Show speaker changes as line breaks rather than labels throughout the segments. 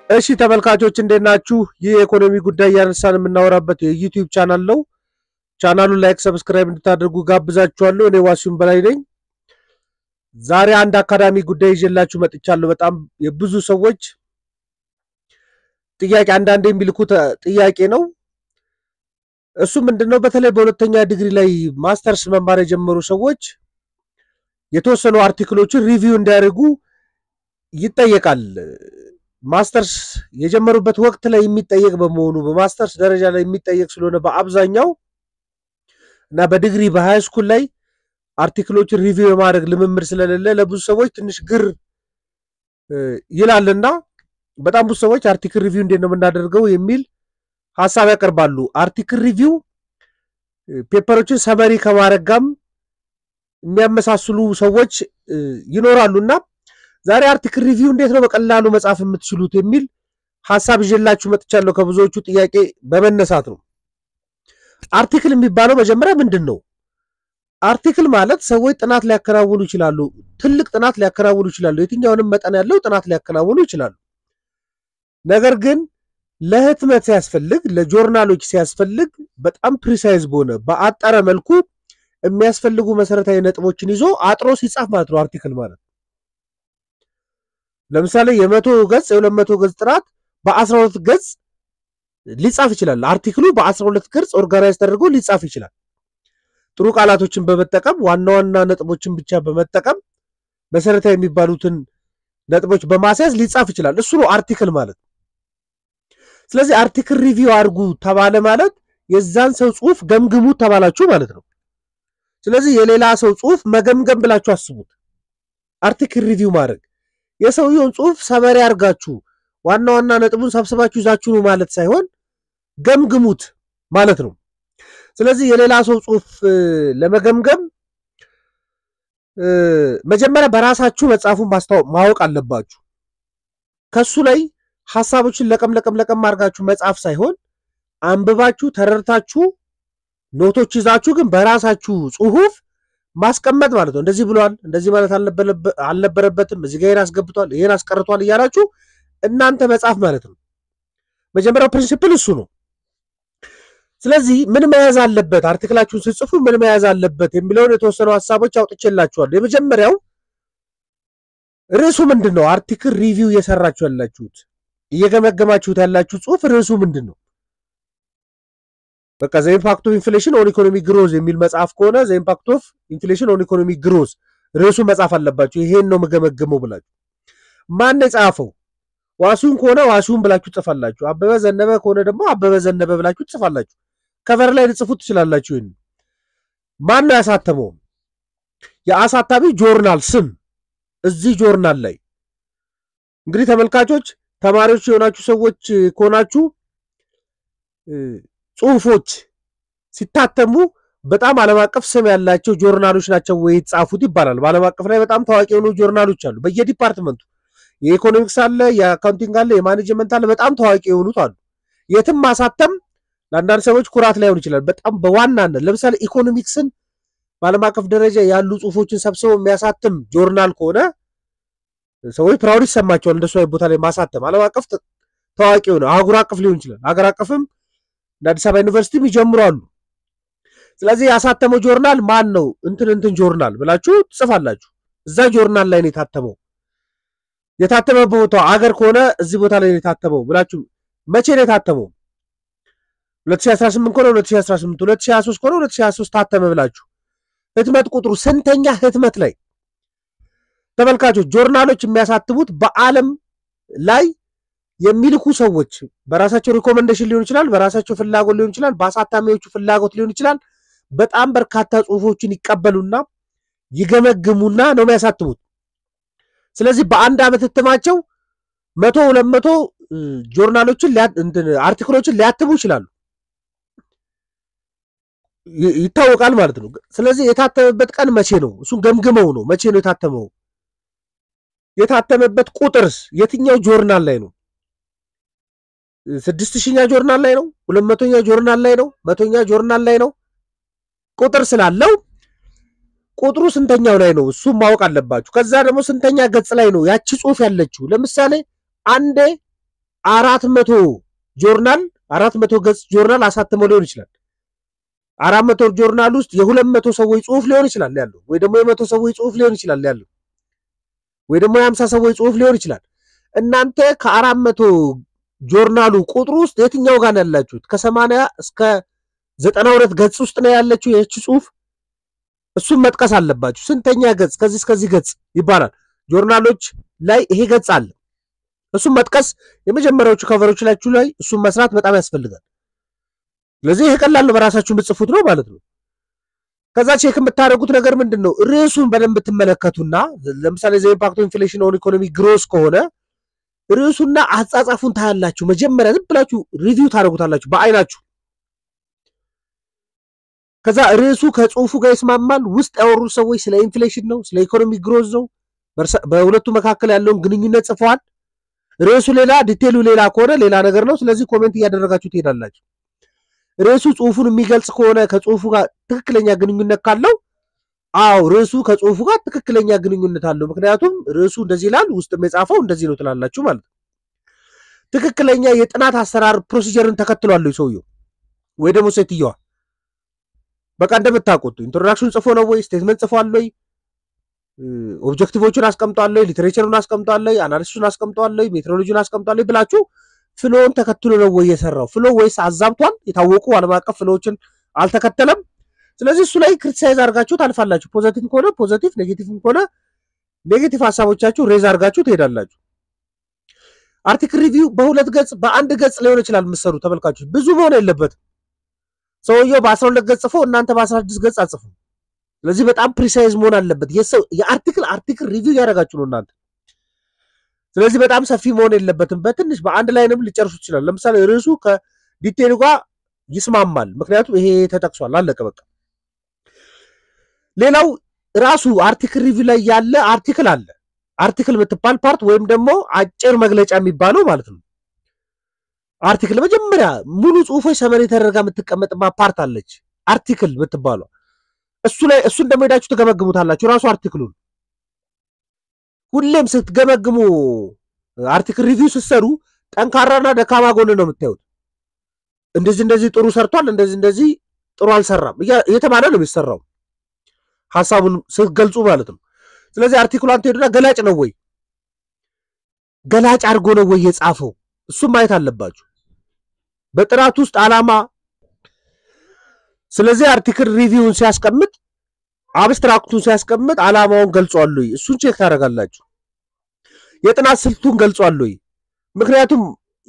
እሺ ተመልካቾች እንዴት ናችሁ? ይህ የኢኮኖሚ ጉዳይ እያነሳን የምናወራበት የዩቲዩብ ቻናል ነው። ቻናሉን ላይክ፣ ሰብስክራይብ እንድታደርጉ ጋብዛችኋለሁ። እኔ ዋሲሁን በላይ ነኝ። ዛሬ አንድ አካዳሚ ጉዳይ ይዤላችሁ መጥቻለሁ። በጣም የብዙ ሰዎች ጥያቄ አንዳንድ የሚልኩት ጥያቄ ነው። እሱ ምንድን ነው? በተለይ በሁለተኛ ዲግሪ ላይ ማስተርስ መማር የጀመሩ ሰዎች የተወሰኑ አርቲክሎችን ሪቪው እንዲያደርጉ ይጠየቃል። ማስተርስ የጀመሩበት ወቅት ላይ የሚጠየቅ በመሆኑ በማስተርስ ደረጃ ላይ የሚጠየቅ ስለሆነ በአብዛኛው እና በዲግሪ በሃይ ስኩል ላይ አርቲክሎችን ሪቪው የማድረግ ልምምድ ስለሌለ ለብዙ ሰዎች ትንሽ ግር ይላልና በጣም ብዙ ሰዎች አርቲክል ሪቪው እንዴት ነው የምናደርገው የሚል ሀሳብ ያቀርባሉ። አርቲክል ሪቪው ፔፐሮችን ሰመሪ ከማድረግ ጋርም የሚያመሳስሉ ሰዎች ይኖራሉና ዛሬ አርቲክል ሪቪው እንዴት ነው በቀላሉ መጻፍ የምትችሉት የሚል ሀሳብ ይዤላችሁ መጥቻለሁ። ከብዙዎቹ ጥያቄ በመነሳት ነው። አርቲክል የሚባለው መጀመሪያ ምንድን ነው? አርቲክል ማለት ሰዎች ጥናት ሊያከናውኑ ይችላሉ። ትልቅ ጥናት ሊያከናውኑ ይችላሉ። የትኛውንም መጠን ያለው ጥናት ሊያከናውኑ ይችላሉ። ነገር ግን ለህትመት ሲያስፈልግ፣ ለጆርናሎች ሲያስፈልግ በጣም ፕሪሳይዝ በሆነ በአጠረ መልኩ የሚያስፈልጉ መሰረታዊ ነጥቦችን ይዞ አጥሮ ሲጻፍ ማለት ነው አርቲክል ማለት ለምሳሌ የመቶ ገጽ የሁለት መቶ ገጽ ጥናት በአስራ ሁለት ገጽ ሊጻፍ ይችላል። አርቲክሉ በአስራ ሁለት ገጽ ኦርጋናይዝ ተደርጎ ሊጻፍ ይችላል። ጥሩ ቃላቶችን በመጠቀም ዋና ዋና ነጥቦችን ብቻ በመጠቀም መሰረታዊ የሚባሉትን ነጥቦች በማስያዝ ሊጻፍ ይችላል። እሱ ነው አርቲክል ማለት። ስለዚህ አርቲክል ሪቪው አድርጉ ተባለ ማለት የዛን ሰው ጽሁፍ ገምግሙት ተባላችሁ ማለት ነው። ስለዚህ የሌላ ሰው ጽሁፍ መገምገም ብላችሁ አስቡት። አርቲክል ሪቪው ማድረግ የሰውየውን ጽሁፍ ሰመሪ አድርጋችሁ ዋና ዋና ነጥቡን ሰብስባችሁ ይዛችሁ ነው ማለት ሳይሆን ገምግሙት ማለት ነው። ስለዚህ የሌላ ሰው ጽሁፍ ለመገምገም መጀመሪያ በራሳችሁ መጽሐፉን ማወቅ አለባችሁ። ከሱ ላይ ሀሳቦችን ለቀም ለቀም ለቀም አድርጋችሁ መጽሐፍ ሳይሆን አንብባችሁ ተረድታችሁ ኖቶች ይዛችሁ ግን በራሳችሁ ጽሁፍ ማስቀመጥ ማለት ነው። እንደዚህ ብሏል፣ እንደዚህ ማለት አልነበረበትም፣ እዚህ ጋር ይሄን አስገብቷል፣ ይሄን አስቀርቷል እያላችሁ እናንተ መጽሐፍ ማለት ነው። መጀመሪያው ፕሪንሲፕል እሱ ነው። ስለዚህ ምን መያዝ አለበት፣ አርቲክላችሁን ስጽፉ ምን መያዝ አለበት የሚለውን የተወሰኑ ሀሳቦች አውጥቼላችኋል። የመጀመሪያው ርዕሱ ምንድን ነው? አርቲክል ሪቪው እየሰራችሁ ያላችሁት እየገመገማችሁት ያላችሁ ጽሁፍ ርዕሱ ምንድን ነው? በቃ ዘ ኢምፓክት ኦፍ ኢንፍሌሽን ኦን ኢኮኖሚ ግሮዝ የሚል መጽሐፍ ከሆነ ዘ ኢምፓክት ኦፍ ኢንፍሌሽን ኦን ኢኮኖሚ ግሮዝ ርዕሱ መጽሐፍ አለባችሁ። ይሄን ነው የምገመግመው ብላችሁ ማን የጻፈው? ዋሲሁን ከሆነ ዋሲሁን ብላችሁ ትጽፋላችሁ። አበበ ዘነበ ከሆነ ደግሞ አበበ ዘነበ ብላችሁ ትጽፋላችሁ። ከቨር ላይ ልጽፉት ትችላላችሁ። ይህን ማን ነው ያሳተመው? የአሳታሚ ጆርናል ስም እዚህ ጆርናል ላይ እንግዲህ ተመልካቾች ተማሪዎች የሆናችሁ ሰዎች ከሆናችሁ ጽሁፎች ሲታተሙ በጣም ዓለም አቀፍ ስም ያላቸው ጆርናሎች ናቸው ወይ የተጻፉት ይባላል። በዓለም አቀፍ ላይ በጣም ታዋቂ የሆኑ ጆርናሎች አሉ። በየዲፓርትመንቱ የኢኮኖሚክስ አለ፣ የአካውንቲንግ አለ፣ የማኔጅመንት አለ። በጣም ታዋቂ የሆኑት አሉ። የትም ማሳተም ለአንዳንድ ሰዎች ኩራት ላይሆን ይችላል። በጣም በዋናነት ለምሳሌ ኢኮኖሚክስን በዓለም አቀፍ ደረጃ ያሉ ጽሁፎችን ሰብስበው የሚያሳትም ጆርናል ከሆነ ሰዎች ፕራውድ ይሰማቸዋል። እንደሱ አይነት ቦታ ላይ ማሳተም ዓለም አቀፍ ታዋቂ የሆነ አህጉር አቀፍ ሊሆን ይችላል። ሀገር አቀፍም እንደ አዲስ አበባ ዩኒቨርሲቲም ይጀምራሉ። ስለዚህ ያሳተመው ጆርናል ማን ነው? እንትን እንትን ጆርናል ብላችሁ ትጽፋላችሁ። እዛ ጆርናል ላይ ነው የታተመው። የታተመበት ቦታ አገር ከሆነ እዚህ ቦታ ላይ ነው የታተመው ብላችሁ መቼ ነው የታተመው? 2018 ከሆነ 2018፣ 2023 ከሆነ 2023 ታተመ ብላችሁ ህትመት ቁጥሩ ስንተኛ ህትመት ላይ ተመልካቾች፣ ጆርናሎች የሚያሳትሙት በዓለም ላይ የሚልኩ ሰዎች በራሳቸው ሪኮመንዴሽን ሊሆን ይችላል፣ በራሳቸው ፍላጎት ሊሆን ይችላል፣ በአሳታሚዎቹ ፍላጎት ሊሆን ይችላል። በጣም በርካታ ጽሁፎችን ይቀበሉና ይገመግሙና ነው የሚያሳትሙት። ስለዚህ በአንድ ዓመት ህትማቸው መቶ ሁለት መቶ ጆርናሎችን አርቲክሎችን ሊያትሙ ይችላሉ። ይታወቃል ማለት ነው። ስለዚህ የታተመበት ቀን መቼ ነው? እሱን ገምግመው ነው መቼ ነው የታተመው። የታተመበት ቁጥርስ የትኛው ጆርናል ላይ ነው? ስድስት ሺኛ ጆርናል ላይ ነው? ሁለት መቶኛ ጆርናል ላይ ነው? መቶኛ ጆርናል ላይ ነው? ቁጥር ስላለው ቁጥሩ ስንተኛው ላይ ነው? እሱም ማወቅ አለባችሁ። ከዛ ደግሞ ስንተኛ ገጽ ላይ ነው ያቺ ጽሁፍ ያለችው? ለምሳሌ አንዴ አራት መቶ ጆርናል አራት መቶ ገጽ ጆርናል አሳትመው ሊሆን ይችላል። አራት መቶ ጆርናል ውስጥ የሁለት መቶ ሰዎች ጽሁፍ ሊሆን ይችላል ያለው ወይ ደግሞ የመቶ ሰዎች ጽሁፍ ሊሆን ይችላል ያለው ወይ ደግሞ የሀምሳ ሰዎች ጽሁፍ ሊሆን ይችላል። እናንተ ከአራት መቶ ጆርናሉ ቁጥር ውስጥ የትኛው ጋር ነው ያላችሁት? ከሰማንያ እስከ ዘጠና ሁለት ገጽ ውስጥ ነው ያለችው ይህች ጽሁፍ። እሱም መጥቀስ አለባችሁ። ስንተኛ ገጽ ከዚህ እስከዚህ ገጽ ይባላል። ጆርናሎች ላይ ይሄ ገጽ አለ። እሱም መጥቀስ የመጀመሪያዎቹ ከቨሮች ላችሁ ላይ እሱም መስራት በጣም ያስፈልጋል። ስለዚህ ይሄ ቀላል በራሳችሁ የምትጽፉት ነው ማለት ነው። ከዛ ቼክ የምታደርጉት ነገር ምንድን ነው? ርዕሱን በደንብ ትመለከቱና ለምሳሌ ዘ ኢምፓክት ኢንፍሌሽን ኦን ኢኮኖሚ ግሮስ ከሆነ ርዕሱና አጻጻፉን ታያላችሁ። መጀመሪያ ዝም ብላችሁ ሪቪው ታደርጉታላችሁ በአይናችሁ። ከዛ ርዕሱ ከጽሁፉ ጋር ይስማማል። ውስጥ ያወሩት ሰዎች ስለ ኢንፍሌሽን ነው፣ ስለ ኢኮኖሚ ግሮዝ ነው፣ በሁለቱ መካከል ያለውን ግንኙነት ጽፈዋል። ርዕሱ ሌላ ዲቴሉ ሌላ ከሆነ ሌላ ነገር ነው። ስለዚህ ኮሜንት እያደረጋችሁ ትሄዳላችሁ። ርዕሱ ጽሁፉን የሚገልጽ ከሆነ ከጽሁፉ ጋር ትክክለኛ ግንኙነት ካለው አዎ ርዕሱ ከጽሁፉ ጋር ትክክለኛ ግንኙነት አለው። ምክንያቱም ርዕሱ እንደዚህ ይላል፣ ውስጥም የጻፈው እንደዚህ ነው ትላላችሁ ማለት ነው። ትክክለኛ የጥናት አሰራር ፕሮሲጀርን ተከትሏል ሰውየው ወይ ደግሞ ሴትየዋ። በቃ እንደምታውቁት ኢንትሮዳክሽን ጽፎ ነው ወይ ስቴትመንት ጽፏል ወይ ኦብጀክቲቮቹን አስቀምጧል ወይ ሊትሬቸሩን አስቀምጧል ወይ አናሊሲሱን አስቀምጧል ወይ ሜትሮሎጂን አስቀምጧል ወይ ብላችሁ ፍሎውን ተከትሎ ነው ወይ የሰራው ፍሎ ወይስ አዛብቷል? የታወቁ ዓለም አቀፍ ፍሎዎችን አልተከተለም። ስለዚህ እሱ ላይ ክሪቲሳይዝ አድርጋችሁ ታልፋላችሁ። ፖዘቲቭ ከሆነ ፖዘቲቭ፣ ኔጌቲቭ ከሆነ ኔጌቲቭ ሀሳቦቻችሁ ሬዝ አድርጋችሁ ትሄዳላችሁ። አርቲክል ሪቪው በሁለት ገጽ በአንድ ገጽ ሊሆን ይችላል የምትሰሩ ተመልካቾች፣ ብዙ መሆን የለበትም። ሰውየው በአስራ ሁለት ገጽ ጽፎ እናንተ በአስራ ስድስት ገጽ አጽፉ። ስለዚህ በጣም ፕሪሳይዝ መሆን አለበት። የሰው የአርቲክል አርቲክል ሪቪው ያደረጋችሁ ነው እናንተ ስለዚህ በጣም ሰፊ መሆን የለበትም። በትንሽ በአንድ ላይንም ሊጨርሱ ይችላል። ለምሳሌ ርዕሱ ከዲቴሉ ጋር ይስማማል፣ ምክንያቱም ይሄ ተጠቅሷል። አለቀ በቃ። ሌላው ራሱ አርቲክል ሪቪው ላይ ያለ አርቲክል አለ። አርቲክል የምትባል ፓርት ወይም ደግሞ አጭር መግለጫ የሚባለው ማለት ነው። አርቲክል መጀመሪያ ሙሉ ጽሁፎች ሰመሪ ተደርጋ የምትቀመጥባት ፓርት አለች፣ አርቲክል የምትባለው እሱ ላይ እሱን ደግሞ ሄዳችሁ ትገመግሙታላችሁ ራሱ አርቲክሉን ሁሌም ስትገመግሙ አርቲክል ሪቪው ስትሰሩ ጠንካራና ደካማ ጎን ነው የምታዩት። እንደዚህ እንደዚህ ጥሩ ሰርቷል፣ እንደዚህ እንደዚህ ጥሩ አልሰራም እየተባለ ነው የሚሰራው ሀሳቡን ስትገልጹ ማለት ነው። ስለዚህ አርቲክሏን ትሄዱና ገላጭ ነው ወይ ገላጭ አድርጎ ነው ወይ የጻፈው እሱም ማየት አለባችሁ በጥናት ውስጥ ዓላማ። ስለዚህ አርቲክል ሪቪውን ሲያስቀምጥ አብስትራክቱን ሲያስቀምጥ ዓላማውን ገልጿል ወይ? እሱን ቼክ ታደርጋላችሁ። የጥናት ስልቱን ገልጿል ወይ? ምክንያቱም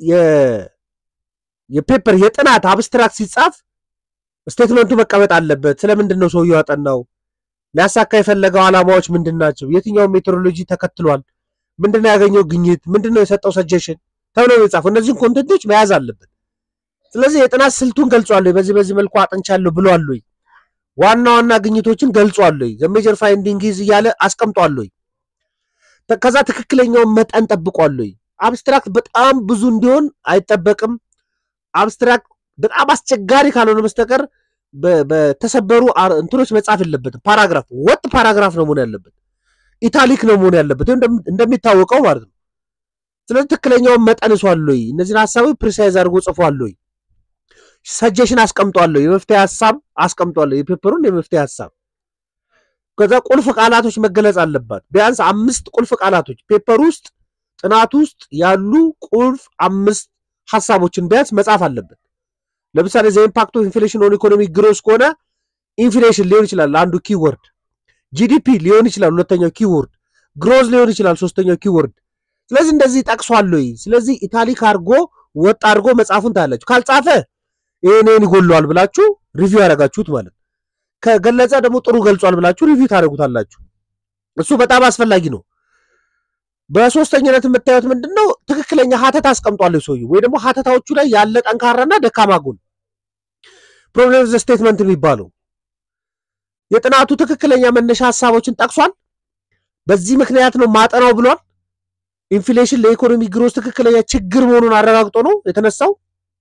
የፔፐር የጥናት አብስትራክት ሲጻፍ ስቴትመንቱ መቀመጥ አለበት። ስለምንድን ነው ሰውየው ያጠናው? ሊያሳካ የፈለገው ዓላማዎች ምንድን ናቸው? የትኛውን ሜቶዶሎጂ ተከትሏል? ምንድን ነው ያገኘው ግኝት? ምንድን ነው የሰጠው ሰጀሽን ተብሎ የጻፈው እነዚህን ኮንቴንቶች መያዝ አለበት። ስለዚህ የጥናት ስልቱን ገልጿል ወይ? በዚህ በዚህ መልኩ አጥንቻለሁ ብሏል ወይ? ዋና ዋና ግኝቶችን ገልጿል ወይ? ዘሜጀር ፋይንዲንግ ይዝ እያለ አስቀምጧል ወይ? ከዛ ትክክለኛውን መጠን ጠብቋል ወይ? አብስትራክት በጣም ብዙ እንዲሆን አይጠበቅም። አብስትራክት በጣም አስቸጋሪ ካልሆነ በስተቀር በተሰበሩ እንትኖች መጻፍ የለበትም። ፓራግራፍ ወጥ ፓራግራፍ ነው መሆን ያለበት። ኢታሊክ ነው መሆን ያለበት እንደሚታወቀው ማለት ነው። ስለዚህ ትክክለኛውን መጠን እሷል ወይ? እነዚህን ሀሳቦች ፕሪሳይዝ አድርጎ ጽፏል ወይ? ሰጀሽን አስቀምጧለሁ የመፍትሄ ሀሳብ አስቀምጧለሁ የፔፐሩን የመፍትሄ ሀሳብ ከዛ ቁልፍ ቃላቶች መገለጽ አለባት ቢያንስ አምስት ቁልፍ ቃላቶች ፔፐር ውስጥ ጥናት ውስጥ ያሉ ቁልፍ አምስት ሀሳቦችን ቢያንስ መጻፍ አለበት ለምሳሌ ዘ ኢምፓክት ኦፍ ኢንፍሌሽን ኦን ኢኮኖሚ ግሮስ ከሆነ ኢንፍሌሽን ሊሆን ይችላል አንዱ ኪወርድ ጂዲፒ ሊሆን ይችላል ሁለተኛው ኪወርድ ግሮዝ ሊሆን ይችላል ሶስተኛው ኪወርድ ስለዚህ እንደዚህ ጠቅሷል ወይ ስለዚህ ኢታሊክ አድርጎ ወጥ አድርጎ መጽሐፉን ታያላችሁ ካልጻፈ ይህንን ይጎለዋል ብላችሁ ሪቪው ያደረጋችሁት ማለት ከገለጸ ደግሞ ጥሩ ገልጿል ብላችሁ ሪቪው ታደርጉታላችሁ እሱ በጣም አስፈላጊ ነው በሶስተኝነት የምታዩት ምንድን ነው ትክክለኛ ሀተት አስቀምጧል ሰውዬው ወይ ደግሞ ሀተታዎቹ ላይ ያለ ጠንካራና ደካማ ጎን ፕሮብሌም ዘ ስቴትመንት የሚባለው የጥናቱ ትክክለኛ መነሻ ሀሳቦችን ጠቅሷል በዚህ ምክንያት ነው ማጠናው ብሏል ኢንፍሌሽን ለኢኮኖሚ ግሮስ ትክክለኛ ችግር መሆኑን አረጋግጦ ነው የተነሳው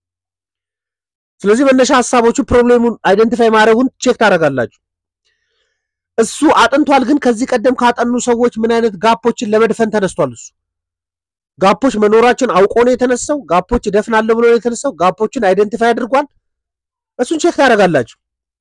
ስለዚህ መነሻ ሀሳቦቹ ፕሮብሌሙን አይደንቲፋይ ማድረጉን ቼክ ታደርጋላችሁ እሱ አጥንቷል ግን ከዚህ ቀደም ካጠኑ ሰዎች ምን አይነት ጋፖችን ለመድፈን ተነስቷል እሱ ጋፖች መኖራችን አውቆ ነው የተነሳው። ጋፖች እደፍናለሁ ብሎ ነው የተነሳው። ጋፖችን አይደንቲፋይ አድርጓል። እሱን ቼክ ታደርጋላችሁ።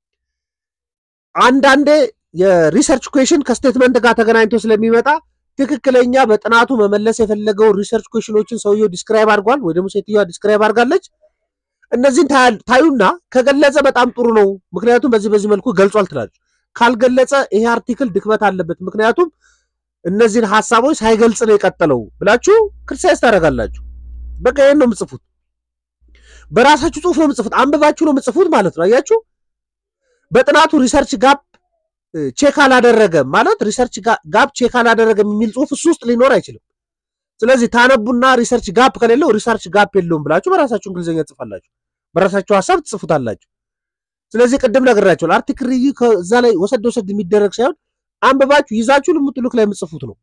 አንዳንዴ የሪሰርች ኩዌሽን ከስቴትመንት ጋር ተገናኝቶ ስለሚመጣ ትክክለኛ በጥናቱ መመለስ የፈለገው ሪሰርች ኩዌሽኖችን ሰውየው ዲስክራይብ አድርጓል ወይ ደግሞ ሴትዮዋ ዲስክራይብ አድርጋለች። እነዚህን ታዩና ከገለጸ በጣም ጥሩ ነው፣ ምክንያቱም በዚህ በዚህ መልኩ ገልጿል ትላለች። ካልገለጸ ይሄ አርቲክል ድክመት አለበት፣ ምክንያቱም እነዚህን ሀሳቦች ሳይገልጽ ነው የቀጠለው ብላችሁ ክሪቲሳይዝ ታደርጋላችሁ። በቃ ይህን ነው የምጽፉት። በራሳችሁ ጽሁፍ ነው የምጽፉት፣ አንብባችሁ ነው የምጽፉት ማለት ነው። አያችሁ፣ በጥናቱ ሪሰርች ጋፕ ቼክ አላደረገም ማለት ሪሰርች ጋፕ ቼክ አላደረገም የሚል ጽሁፍ እሱ ውስጥ ሊኖር አይችልም። ስለዚህ ታነቡና ሪሰርች ጋፕ ከሌለው ሪሰርች ጋፕ የለውም ብላችሁ በራሳችሁ እንግሊዝኛ ጽፋላችሁ፣ በራሳችሁ ሀሳብ ትጽፉታላችሁ። ስለዚህ ቅድም ነግራችኋል። አርቲክል ሪቪው ከዛ ላይ ወሰድ ወሰድ የሚደረግ ሳይሆን አንብባችሁ ይዛችሁ ልሙጥሉክ ላይ የምጽፉት ነው።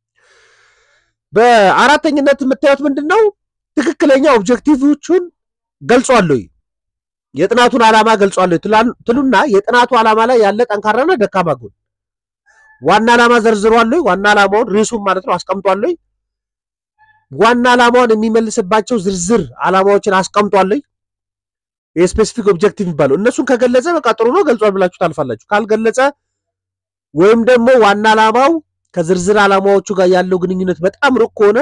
በአራተኝነት የምታዩት ምንድን ነው? ትክክለኛ ኦብጀክቲቮቹን ገልጿል ወይ የጥናቱን ዓላማ ገልጿል ትሉና የጥናቱ ዓላማ ላይ ያለ ጠንካራና ደካማ ጎን ዋና ዓላማ ዘርዝሯል ወይ? ዋና ዓላማውን ርዕሱን ማለት ነው አስቀምጧል ወይ? ዋና ዓላማውን የሚመልስባቸው ዝርዝር ዓላማዎችን አስቀምጧል ወይ? የስፔሲፊክ ኦብጀክቲቭ የሚባለው እነሱን ከገለጸ በቃ ጥሩ ነው ገልጿል ብላችሁ ታልፋላችሁ። ካልገለጸ ወይም ደግሞ ዋና ዓላማው ከዝርዝር ዓላማዎቹ ጋር ያለው ግንኙነት በጣም ሩቅ ከሆነ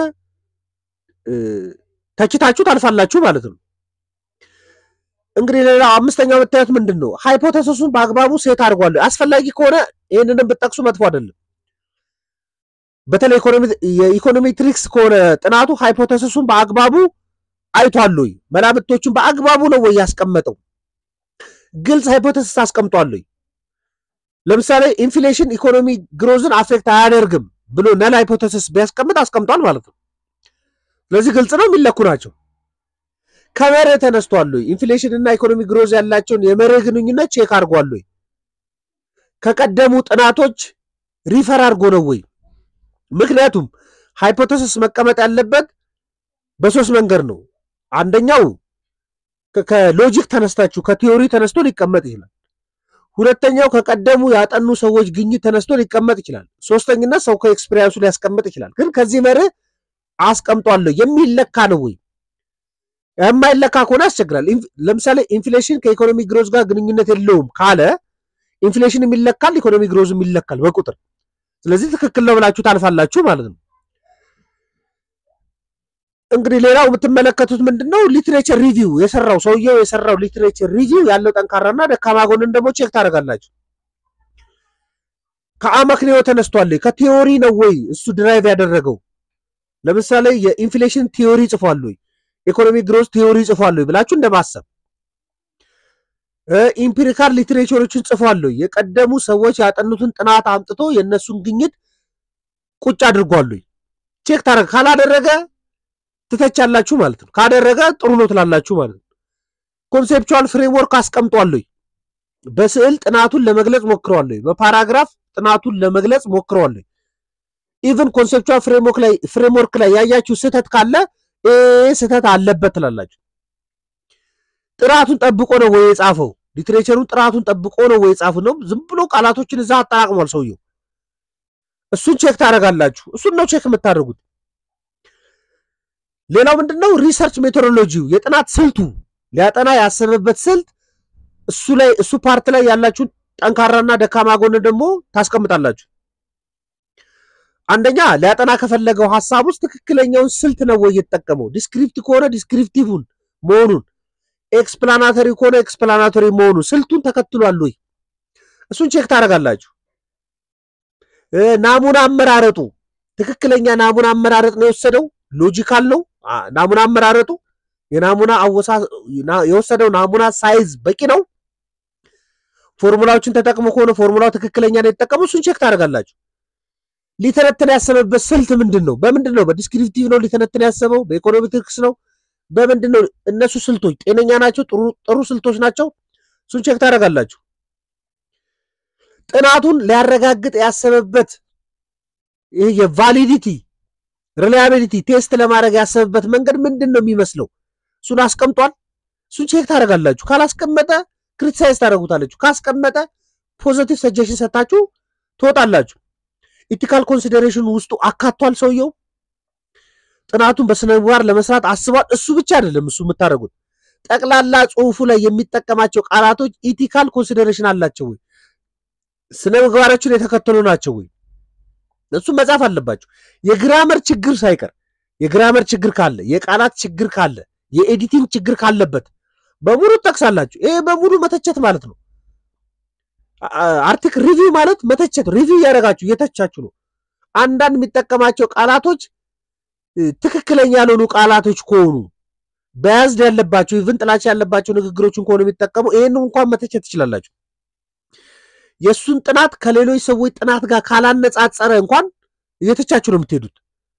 ተችታችሁ ታልፋላችሁ ማለት ነው። እንግዲህ ሌላ አምስተኛው የምታዩት ምንድን ነው? ሃይፖቴሲሱን በአግባቡ ሴት አድርጓል። አስፈላጊ ከሆነ ይህንንም ብጠቅሱ መጥፎ አይደለም። በተለይ የኢኮኖሜትሪክስ ከሆነ ጥናቱ ሃይፖቴሲሱን በአግባቡ አይቷል ወይ? መላምቶቹን በአግባቡ ነው ወይ ያስቀመጠው? ግልጽ ሃይፖቴሲስ አስቀምጧል ወይ? ለምሳሌ ኢንፍሌሽን ኢኮኖሚ ግሮዝን አፌክት አያደርግም ብሎ ነል ሃይፖቴሲስ ቢያስቀምጥ አስቀምጧል ማለት ነው። ስለዚህ ግልጽ ነው፣ የሚለኩ ናቸው። ከመርህ ተነስቷል ወይ? ኢንፍሌሽን እና ኢኮኖሚ ግሮዝ ያላቸውን የመርህ ግንኙነት ቼክ አድርጓል ወይ? ከቀደሙ ጥናቶች ሪፈር አድርጎ ነው ወይ? ምክንያቱም ሃይፖቴሲስ መቀመጥ ያለበት በሶስት መንገድ ነው። አንደኛው ከሎጂክ ተነስታችሁ ከቲዮሪ ተነስቶ ሊቀመጥ ይችላል። ሁለተኛው ከቀደሙ ያጠኑ ሰዎች ግኝት ተነስቶ ሊቀመጥ ይችላል። ሶስተኝነት ሰው ከኤክስፔሪንሱ ሊያስቀምጥ ይችላል። ግን ከዚህ መርህ አስቀምጧለሁ የሚለካ ነው ወይ? የማይለካ ከሆነ ያስቸግራል። ለምሳሌ ኢንፍሌሽን ከኢኮኖሚ ግሮዝ ጋር ግንኙነት የለውም ካለ ኢንፍሌሽን ይለካል፣ ኢኮኖሚ ግሮዝም ይለካል በቁጥር ስለዚህ ትክክል ነው ብላችሁ ታልፋላችሁ ማለት ነው። እንግዲህ ሌላው የምትመለከቱት ምንድን ነው? ሊትሬቸር ሪቪው የሰራው ሰውየው የሰራው ሊትሬቸር ሪቪው ያለው ጠንካራና ደካማ ጎንን ደግሞ ቼክ ታደርጋላችሁ። ከአመክንዮ ተነስቷል፣ ከቲዮሪ ነው ወይ እሱ ድራይቭ ያደረገው? ለምሳሌ የኢንፍሌሽን ቲዮሪ ጽፏል ወይ፣ ኢኮኖሚ ግሮዝ ቲዮሪ ጽፏል ወይ ብላችሁ እንደማሰብ ኢምፒሪካል ሊትሬቸሮችን ጽፏል ወይ፣ የቀደሙ ሰዎች ያጠኑትን ጥናት አምጥቶ የእነሱን ግኝት ቁጭ አድርጓል ወይ ቼክ ታደርግ ካላደረገ ትተቻላችሁ ማለት ነው። ካደረገ ጥሩ ነው ትላላችሁ ማለት ነው። ኮንሴፕቹዋል ፍሬምወርክ አስቀምጧል ወይ? በስዕል ጥናቱን ለመግለጽ ሞክረዋል ወይ? በፓራግራፍ ጥናቱን ለመግለጽ ሞክረዋል ወይ? ኢቭን ኮንሴፕቹዋል ፍሬምወርክ ላይ ፍሬምወርክ ላይ ያያችሁ ስህተት ካለ ይህ ስህተት አለበት ትላላችሁ። ጥራቱን ጠብቆ ነው ወይ የጻፈው? ሊትሬቸሩን ጥራቱን ጠብቆ ነው ወይ የጻፈው? ነው ዝም ብሎ ቃላቶችን እዛ አጠራቅሟል ሰውየው። እሱን ቼክ ታደርጋላችሁ። እሱን ነው ቼክ የምታደርጉት። ሌላው ምንድነው? ሪሰርች ሜቶዶሎጂው የጥናት ስልቱ ሊያጠና ያሰበበት ስልት እሱ ላይ እሱ ፓርት ላይ ያላችሁን ጠንካራና ደካማ ጎን ደግሞ ታስቀምጣላችሁ። አንደኛ ሊያጠና ከፈለገው ሀሳብ ውስጥ ትክክለኛውን ስልት ነው ወይ የተጠቀመው? ዲስክሪፕት ከሆነ ዲስክሪፕቲቭን መሆኑን፣ ኤክስፕላናቶሪ ከሆነ ኤክስፕላናቶሪ መሆኑን ስልቱን ተከትሏል ወይ? እሱን ቼክ ታደርጋላችሁ። ናሙና አመራረጡ ትክክለኛ ናሙና አመራረጥ ነው የወሰደው ሎጂካል ነው ናሙና አመራረጡ የናሙና አወሳ የወሰደው ናሙና ሳይዝ በቂ ነው። ፎርሙላዎችን ተጠቅሞ ከሆነ ፎርሙላው ትክክለኛ ነው የተጠቀመው፣ እሱን ቼክ ታደርጋላችሁ። ሊተነትን ያሰበበት ስልት ምንድን ነው? በምንድን ነው? በዲስክሪፕቲቭ ነው ሊተነትን ያሰበው? በኢኮኖሜትሪክስ ነው? በምንድን ነው? እነሱ ስልቶች ጤነኛ ናቸው? ጥሩ ስልቶች ናቸው? እሱን ቼክ ታደርጋላችሁ። ጥናቱን ሊያረጋግጥ ያሰበበት ይህ የቫሊዲቲ ሪላያቢሊቲ ቴስት ለማድረግ ያሰበበት መንገድ ምንድን ነው የሚመስለው? እሱን አስቀምጧል። እሱን ቼክ ታደርጋላችሁ። ካላስቀመጠ ክሪቲሳይዝ ታደርጉታላችሁ። ካስቀመጠ ፖዘቲቭ ሰጀሽን ሰታችሁ ትወጣላችሁ። ኢቲካል ኮንሲደሬሽን ውስጡ አካቷል ሰውየው። ጥናቱን በስነ ምግባር ለመስራት አስቧል። እሱ ብቻ አይደለም እሱ የምታደርጉት ጠቅላላ ጽሁፉ ላይ የሚጠቀማቸው ቃላቶች ኢቲካል ኮንሲደሬሽን አላቸው ወይ፣ ስነ ምግባሮችን የተከተሉ ናቸው ወይ፣ እሱም መጻፍ አለባቸው። የግራመር ችግር ሳይቀር የግራመር ችግር ካለ፣ የቃላት ችግር ካለ፣ የኤዲቲንግ ችግር ካለበት በሙሉ ትጠቅሳላችሁ። ይሄ በሙሉ መተቸት ማለት ነው። አርቲክል ሪቪው ማለት መተቸት፣ ሪቪው እያደረጋችሁ እየተቻችሁ ነው። አንዳንድ የሚጠቀማቸው ቃላቶች ትክክለኛ ያልሆኑ ቃላቶች ከሆኑ በያዝድ ያለባቸው ኢቭን ጥላቻ ያለባቸው ንግግሮችን ከሆኑ የሚጠቀሙ ይህን እንኳን መተቸት ትችላላችሁ። የእሱን ጥናት ከሌሎች ሰዎች ጥናት ጋር ካላነጻጸረ እንኳን እየተቻችሁ ነው የምትሄዱት።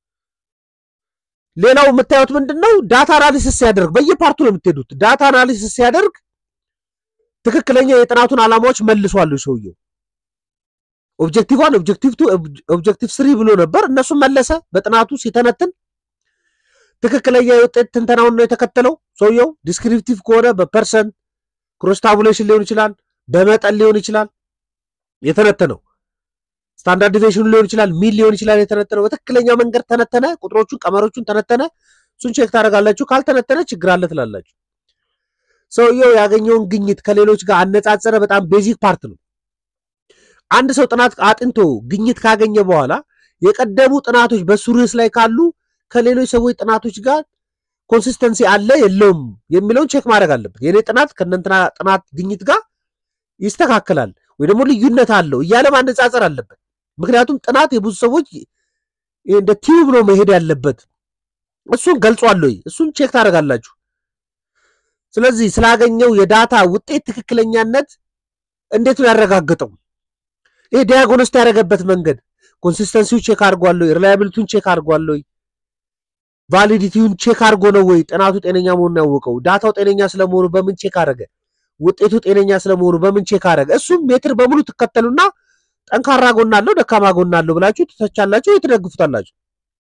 ሌላው የምታዩት ምንድን ነው? ዳታ አናሊሲስ ሲያደርግ በየፓርቱ ነው የምትሄዱት። ዳታ አናሊሲስ ሲያደርግ ትክክለኛ የጥናቱን ዓላማዎች መልሷሉ ሰውየው። ኦብጀክቲቭ ዋን፣ ኦብጀክቲቭ ቱ፣ ኦብጀክቲቭ ስሪ ብሎ ነበር። እነሱም መለሰ በጥናቱ ሲተነትን ትክክለኛ የውጤት ትንተናውን ነው የተከተለው ሰውየው። ዲስክሪፕቲቭ ከሆነ በፐርሰንት ክሮስ ታቡሌሽን ሊሆን ይችላል፣ በመጠን ሊሆን ይችላል የተነተነው። ስታንዳርድ ዲቪዬሽኑ ሊሆን ይችላል፣ ሚል ሊሆን ይችላል የተነተነው። በትክክለኛው መንገድ ተነተነ፣ ቁጥሮቹን ቀመሮቹን ተነተነ። እሱን ቼክ ታደርጋላችሁ። ካልተነተነ ችግር አለ ትላላችሁ። ሰውየው ያገኘውን ግኝት ከሌሎች ጋር አነጻጸረ። በጣም ቤዚክ ፓርት ነው። አንድ ሰው ጥናት አጥንቶ ግኝት ካገኘ በኋላ የቀደሙ ጥናቶች በሱ ርዕስ ላይ ካሉ ከሌሎች ሰዎች ጥናቶች ጋር ኮንሲስተንሲ አለ የለውም የሚለውን ቼክ ማድረግ አለበት። የኔ ጥናት ከእነንትና ጥናት ግኝት ጋር ይስተካከላል ወይ ደግሞ ልዩነት አለው እያለ ማነጻጸር አለበት። ምክንያቱም ጥናት የብዙ ሰዎች እንደ ቲዩብ ነው መሄድ ያለበት። እሱን ገልጿል ወይ እሱን ቼክ ታደርጋላችሁ። ስለዚህ ስላገኘው የዳታ ውጤት ትክክለኛነት እንዴት ነው ያረጋገጠው? ይሄ ዲያግኖስት ያደረገበት መንገድ ኮንሲስተንሲው ቼክ አድርጓል ወይ? ሪላያቢሊቲውን ቼክ አድርጓል ወይ? ቫሊዲቲውን ቼክ አድርጎ ነው ወይ ጥናቱ ጤነኛ መሆኑን ያወቀው? ዳታው ጤነኛ ስለመሆኑ በምን ቼክ አደረገ? ውጤቱ ጤነኛ ስለመሆኑ በምን ቼክ አደረገ? እሱም ሜትር በሙሉ ትከተሉና ጠንካራ ጎን አለው ደካማ ጎን አለው ብላችሁ ትተቻላችሁ፣ ትደግፉታላችሁ።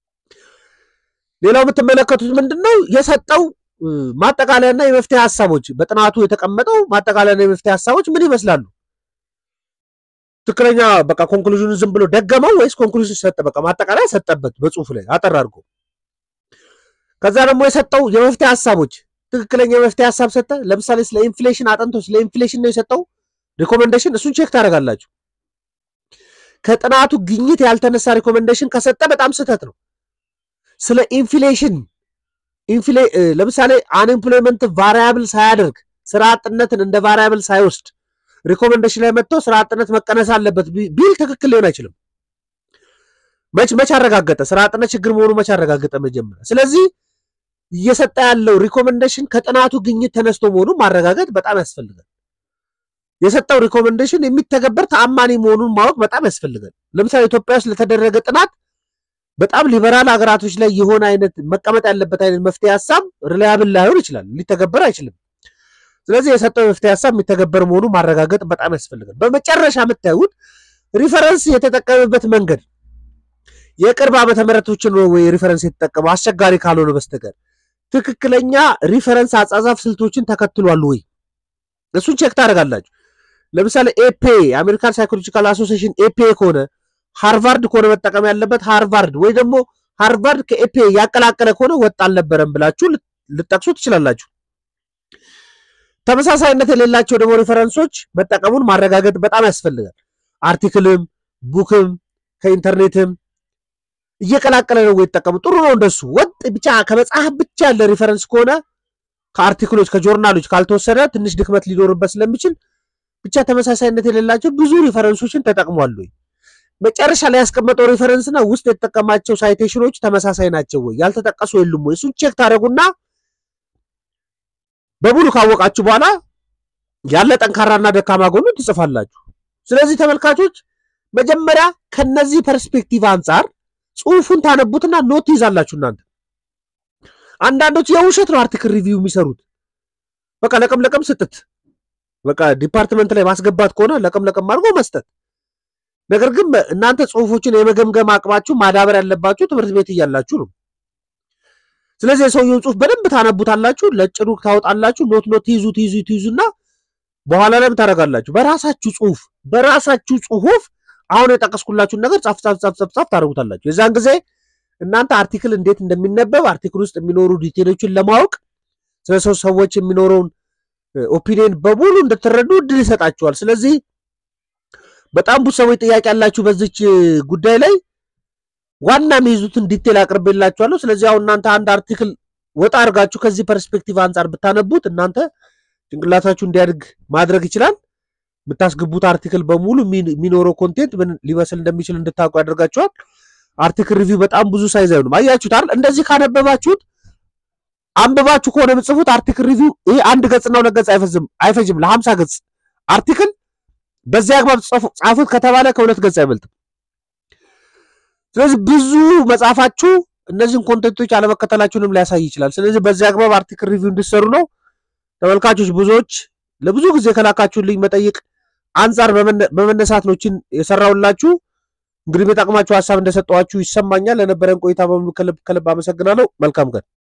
ሌላው የምትመለከቱት ምንድን ነው የሰጠው ማጠቃለያና የመፍትሄ ሀሳቦች በጥናቱ የተቀመጠው ማጠቃለያና የመፍትሄ ሀሳቦች ምን ይመስላሉ? ትክክለኛ በቃ ኮንክሉዥኑ ዝም ብሎ ደገመው ወይስ ኮንክሉዥን ሰጠ? በቃ ማጠቃለያ ሰጠበት በጽሁፍ ላይ አጠር አድርጎ። ከዛ ደግሞ የሰጠው የመፍትሄ ሀሳቦች ትክክለኛ የመፍትሄ ሀሳብ ሰጠ። ለምሳሌ ስለ ኢንፍሌሽን አጥንቶ ስለ ኢንፍሌሽን ነው የሰጠው ሪኮሜንዴሽን፣ እሱን ቼክ ታደርጋላችሁ። ከጥናቱ ግኝት ያልተነሳ ሪኮሜንዴሽን ከሰጠ በጣም ስህተት ነው። ስለ ኢንፍሌሽን ለምሳሌ አንኤምፕሎይመንት ቫሪያብል ሳያደርግ ስራ አጥነትን እንደ ቫሪያብል ሳይወስድ ሪኮሜንዴሽን ላይ መጥቶ ስራ አጥነት መቀነስ አለበት ቢል ትክክል ሊሆን አይችልም። መች መች አረጋገጠ? ስራ አጥነት ችግር መሆኑ መች አረጋገጠ? መጀመሪያ። ስለዚህ እየሰጠ ያለው ሪኮሜንዴሽን ከጥናቱ ግኝት ተነስቶ መሆኑን ማረጋገጥ በጣም ያስፈልጋል። የሰጠው ሪኮሜንዴሽን የሚተገበር ተአማኒ መሆኑን ማወቅ በጣም ያስፈልጋል። ለምሳሌ ኢትዮጵያ ውስጥ ለተደረገ ጥናት በጣም ሊበራል ሀገራቶች ላይ የሆነ አይነት መቀመጥ ያለበት አይነት መፍትሄ ሀሳብ ሪላያብል ላይሆን ይችላል፣ ሊተገበር አይችልም። ስለዚህ የሰጠው የመፍትሄ ሀሳብ የሚተገበር መሆኑ ማረጋገጥ በጣም ያስፈልጋል። በመጨረሻ የምታዩት ሪፈረንስ የተጠቀመበት መንገድ የቅርብ ዓመተ ምሕረቶችን ነው ወይ ሪፈረንስ የተጠቀመው አስቸጋሪ ካልሆነ በስተቀር ትክክለኛ ሪፈረንስ አጻጻፍ ስልቶችን ተከትሏል ወይ? እሱን ቼክ ታደርጋላችሁ። ለምሳሌ ኤፔ የአሜሪካን ሳይኮሎጂካል አሶሲሽን ኤፔ ከሆነ ሃርቫርድ ከሆነ መጠቀም ያለበት ሃርቫርድ ወይ ደግሞ ሃርቫርድ ከኤፔ ያቀላቀለ ከሆነ ወጥ አልነበረም ብላችሁ ልጠቅሱ ትችላላችሁ። ተመሳሳይነት የሌላቸው ደግሞ ሪፈረንሶች መጠቀሙን ማረጋገጥ በጣም ያስፈልጋል። አርቲክልም ቡክም ከኢንተርኔትም እየቀላቀለ ነው ወይ ይጠቀሙ። ጥሩ ነው እንደሱ። ወጥ ብቻ ከመጽሐፍ ብቻ ያለ ሪፈረንስ ከሆነ ከአርቲክሎች ከጆርናሎች ካልተወሰደ ትንሽ ድክመት ሊኖርበት ስለሚችል ብቻ ተመሳሳይነት የሌላቸው ብዙ ሪፈረንሶችን ተጠቅሟል ወይ መጨረሻ ላይ ያስቀመጠው ሪፈረንስና ውስጥ የተጠቀማቸው ሳይቴሽኖች ተመሳሳይ ናቸው ወይ ያልተጠቀሱ የሉም ወይ እሱን ቼክ ታደረጉና በሙሉ ካወቃችሁ በኋላ ያለ ጠንካራና ደካማ ጎኑ ትጽፋላችሁ። ስለዚህ ተመልካቾች መጀመሪያ ከነዚህ ፐርስፔክቲቭ አንጻር ጽሁፉን ታነቡትና ኖት ትይዛላችሁ። እናንተ አንዳንዶች የውሸት ነው አርቲክል ሪቪው የሚሰሩት በቃ ለቀም ለቀም ስጥት በቃ ዲፓርትመንት ላይ ማስገባት ከሆነ ለቀም ለቀም አድርጎ መስጠት ነገር ግን እናንተ ጽሁፎችን የመገምገም አቅማችሁ ማዳበር ያለባችሁ ትምህርት ቤት እያላችሁ ነው። ስለዚህ የሰውየውን ጽሁፍ በደንብ ታነቡታላችሁ፣ ለጭሩ ታወጣላችሁ፣ ኖት ኖት ትይዙ ትይዙ ትይዙና በኋላ ላይም ታደርጋላችሁ። በራሳችሁ ጽሁፍ በራሳችሁ ጽሁፍ አሁን የጠቀስኩላችሁን ነገር ጻፍ ጻፍ ጻፍ ጻፍ ጻፍ ታደርጉታላችሁ። የዛን ጊዜ እናንተ አርቲክል እንዴት እንደሚነበብ አርቲክል ውስጥ የሚኖሩ ዲቴሎችን ለማወቅ ስለ ሰው ሰዎች የሚኖረውን ኦፒኒየን በሙሉ እንድትረዱ እድል ይሰጣችኋል። ስለዚህ በጣም ብዙ ሰዎች ጥያቄ ያላችሁ በዚች ጉዳይ ላይ ዋና የሚይዙትን ዲቴል አቅርቤላችኋለሁ። ስለዚህ አሁን እናንተ አንድ አርቲክል ወጣ አድርጋችሁ ከዚህ ፐርስፔክቲቭ አንጻር ብታነቡት እናንተ ጭንቅላታችሁ እንዲያድግ ማድረግ ይችላል። የምታስገቡት አርቲክል በሙሉ የሚኖረው ኮንቴንት ምን ሊመስል እንደሚችል እንድታውቁ ያደርጋችኋል። አርቲክል ሪቪው በጣም ብዙ ሳይዝ አይሆንም። አያችሁት አይደል? እንደዚህ ካነበባችሁት አንብባችሁ ከሆነ የምጽፉት አርቲክል ሪቪው ይሄ አንድ ገጽና ሁለት ገጽ አይፈጅም አይፈጅም ለሀምሳ ገጽ አርቲክል በዚህ አግባብ ጻፉት ከተባለ ከሁለት ገጽ አይበልጥም። ስለዚህ ብዙ መጽሐፋችሁ እነዚህን ኮንቴንቶች አለመከተላችሁንም ሊያሳይ ይችላል። ስለዚህ በዚህ አግባብ አርቲክል ሪቪው እንዲሰሩ ነው። ተመልካቾች ብዙዎች ለብዙ ጊዜ ከላካችሁልኝ መጠይቅ አንጻር በመነሳት ነው ችን የሰራውላችሁ። እንግዲህ በጠቅማችሁ ሀሳብ እንደሰጠዋችሁ ይሰማኛል። ለነበረን ቆይታ በሙሉ ከልብ ከልብ አመሰግናለሁ። መልካም ቀን